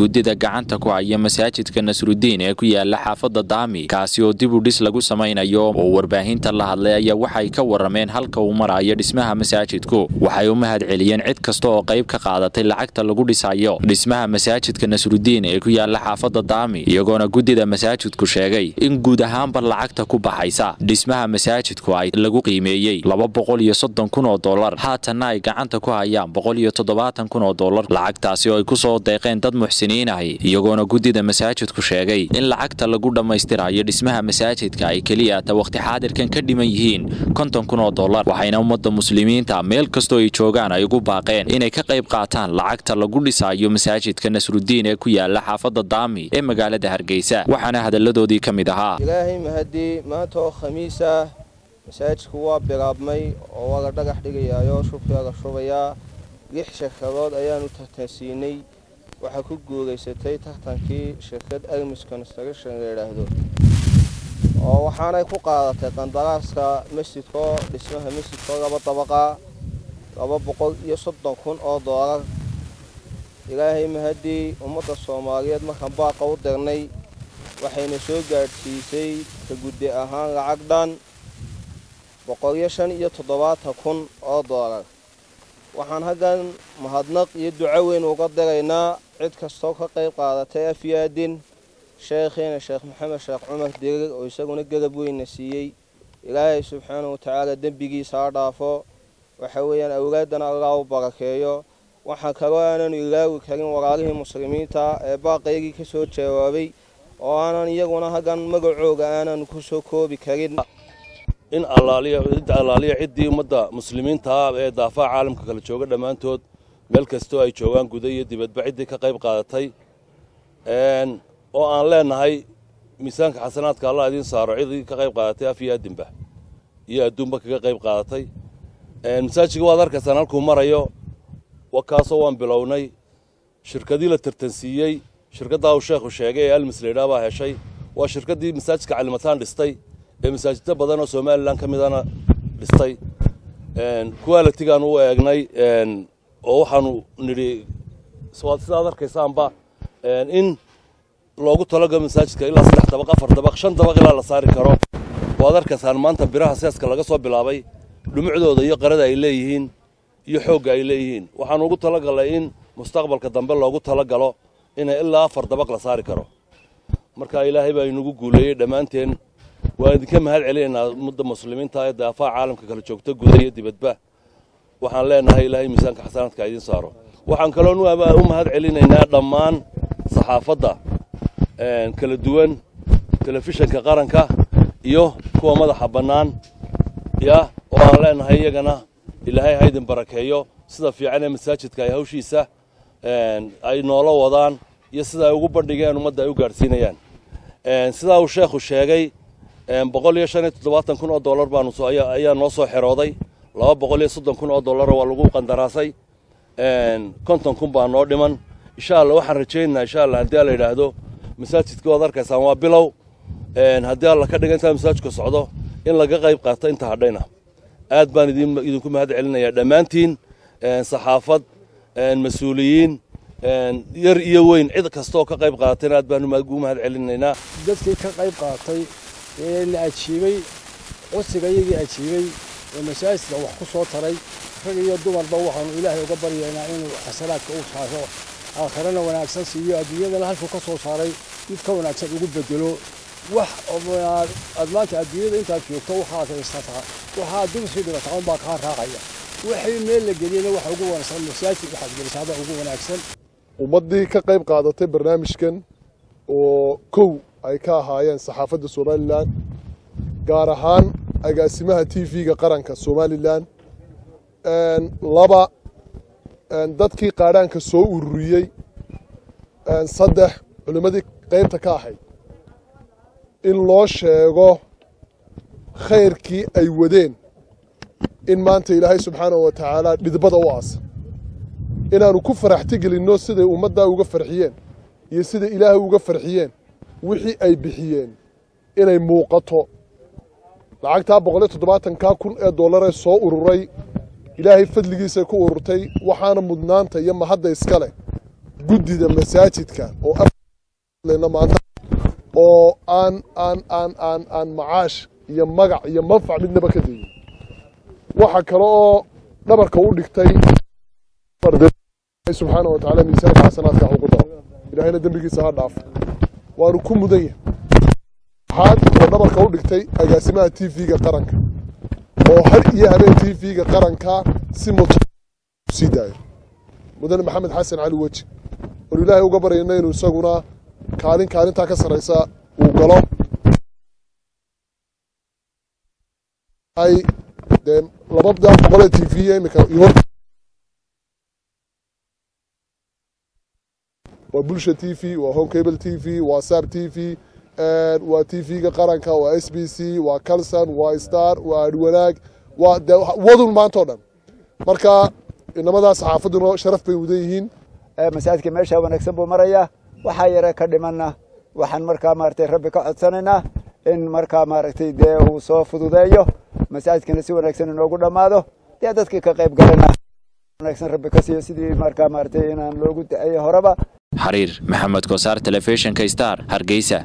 guddida gacanta ku haya masaajidka nasrudiin ee ku yaala xaafadda daami kaasi oo dib u dhis lagu samaynayo oo warbaahinta la hadlay ayaa waxay ka warameen halka uu marayo dhismaha masaajidku waxay u mahad celiyeen cid kasta oo qayb ka qaadatay lacagta lagu dhisayo dhismaha masaajidka nasrudiin ee ku yaala xaafadda daami iyagoona guddida masaajidku sheegay in guud ahaanba lacagta ku baxaysa dhismaha masaajidku ay lagu qiimeeyey laba boqol iyo soddon kun oo dollar haatanna ay gacanta ku hayaan boqol iyo toddobaatan kun oo dollar lacagtaasi oo ay ku soo deeqeen dad muxsiniin ahi iyagoona guddida masaajidku sheegay in lacagta lagu dhammaystirayo dhismaha masaajidka ay keliya ta wakhti xaadirkan ka dhiman yihiin konton kun oo dollar waxayna ummadda muslimiinta meel kastoo ay joogaan ay ugu baaqeen inay ka qayb qaataan lacagta lagu dhisayo masaajidka nasrudiin ee ku yaala xaafadda daami ee magaalada hargeysa waxaana hadalladoodii ka mid ahaa ilaahay mahadii maanta oo khamiis ah masaajidku waa bilaabmay oo waa la dhagax dhigayaayo shubkaa la shubayaa lix shirkadood ayaanu tartansiinay waxaa ku guulaysatay tartankii shirkad armis construction la yidhaahdo oo waxaanay ku qaadatay qandaraaska masjidkoo dhismaha masjidkoo laba dabaqa laba boqol iyo soddon kun oo doolar ilaahay mahadii ummadda soomaaliyeed markaan baaqa u dirnay waxayna soo gaadhsiisay ka guddi ahaan lacag dhan boqoliyo shan iyo toddobaatan kun oo doolar waxaan haggan mahadnaq iyo duco weyn uga diraynaa cid kastoo ka qayb qaadatay afyaadin sheekhiina sheekh maxamed sheekh cumar dirir oo isaguna garab weynna siiyey ilaahay subxaana wa tacaala dembigiisa ha dhaafo waxa weeyaan awlaaddana allah u barakeeyo waxaan kaloo aananu ilaawi karin walaalihii muslimiinta ee baaqaygii ka soo jawaabay oo aanan iyaguna haggan magacooga aanan ku soo koobi karin in allaaliya ciddii ummadda muslimiintaa ee daafaha caalamka kala jooga dhammaantood meel kastoo ay joogaan guda iyo dibadba ciddii ka qayb qaadatay oo aan leenahay miisaanka xasanaadka allah idiin saaro ciddii ka qayb qaadatay af iyo adinba iyo adduunba kaga qayb qaadatay masaajidka waad arkaysaan halkuu marayo wakaasoo waan bilownay shirkadii la tartansiiyey shirkaddaa uu sheekhu sheegay ee almis laydhaa baa heshay waa shirkaddii masaajidka calimataan dhistay ee masaajidda badan oo somalilan ka midana dhistay qualitigaan u eegnay oo waxaanu nidhi sidaad arkaysaanba in loogu talagalo masaajidka ilaa saddex dabaq afar dabaq shan dabaq ilaa la saari karo waad arkaysaan maanta biraha seeska laga soo bilaabay dhumucdooda iyo qarada ay leeyihiin iyo xoogga ay leeyihiin waxaanu ugu talagalnay in mustaqbalka dambe loogu talagalo inay ilaa afar dabaq la saari karo marka ilaahay baa inagu guuleeyey dhammaanteen waan idinka mahad celinaynaa ummadda muslimiinta ee daafaha caalamka kala joogta guda iyo dibadba waxaan leenahay ilaahay miisaanka xasanaadka idiin saaro waxaan kaloon u mahad celinaynaa dhammaan saxaafadda kala duwan telefishinka qaranka iyo kuwa madaxa bannaan ya oo aan leenahay iyagana ilaahay ha idin barakeeyo sida fiican ee masaajidka ay hawshiisa ay noola wadaan iyo sida ay ugu bandhigeen ummadda ay u gaadhsiinayaan sidaa uu sheekhu sheegay boqol iyo shan iyo toddobaatan kun oo dollar baanu ayaa noo soo xerooday laba boqol iyo soddon kun oo dollar waa lagu qandaraasay konton kun baa noo dhiman insha allah waxaan rajaynaynaa insha allah haddii alla yidhaahdo masaajidka waad arkaysaan waa bilow haddii alla ka dhiga intaa masaajidku socdo in laga qayb qaato inta hadhayna aad baan idinku mahad celinayaa dhammaantiin saxaafad mas-uuliyiin yar iyo weyn cid kastaoo ka qayb qaadatayna aad baan ugu mahad celinaynaa dadkii ka qayb qaatay ee la ajiibay codsiga iyagii ajiibay ee masaajidka wax ku soo taray rag iyo dumarba waxaanu ilaahay uga baryaynaa inuu xasanaadka u saaro aakhirana wanaagsan siiyo adduunyadana halkuu ka soo saaray mid ka wanaagsan ugu bedelo wax aad maanta adduunyada intaad joogto waxaad haysataa waxaad dib usii dhigataa unbaa kaa raacaya wixii meel la geliyena waxa ugu wanaagsan masaajid waxaad gelisaaba ugu wanaagsan ummaddii ka qayb qaadatay barnaamijkan oo kow ay ka ahaayeen saxaafadda somalilan gaar ahaan agaasimaha t v-ga qaranka somalilan laba dadkii qaadhaanka soo ururiyey saddex culimmadii qaybta ka ahayd in loo sheego khayrkii ay wadeen in maanta ilaahay subxaanahu wa tacaala dhidbada u aasa inaannu ku faraxti gelinno siday ummaddaa uga farxiyeen iyo siday ilaahay uga farxiyeen wixii ay bixiyeen inay muuqato lacagtaa boqol iyo toddobaatankaa kun ee dollaree soo ururay ilaahay fadligiisay ku ururtay waxaana mudnaanta iyo mahadda iska leh guddida masaajidka oo aflena maanta oo aan aan aan aan aan macaash iyo magac iyo manfac midnaba ka degin waxa kale oo dhabarka u dhigtay subxaana wa tacaala miisaanka xasanaadka ugu daro ilaahayna dembigiisa ha dhaafo waanu ku mudan yahay waxaad oo dhabarka u dhigtay agaasimaha t v-ga qaranka oo har iyo habeen t v-ga qaranka si muto sii daayo mudane maxamed xasan cali weji oon ilaahay uga baryayna inuu isaguna kaalin kaalintaa ka sarraysa uu galo ay dee labada boqolee t v imika iyo waa bulsha t v waa home cable t v waa sab t v waa t v-ga qaranka waa s b c waa calson waa star waa adwanaag waa de wadun maanta o dhan marka inamadaa saxaafaduna sharaf bay mudan yihiin masaajidka meesha wanaagsan buu marayaa waxaa yare ka dhimanna waxaan markaa maaragtay rabbi ka codsanaynaa in markaa maaragtay dee uu soo fududeeyo masaajidkana si wanaagsan inoogu dhammaado dee dadkii ka qayb galana wanaagsan rabbi ka siiyo sidii markaa maaragtay inaan loogu daceyey horeba xariir maxamed kosaar telefishinka star hargeysa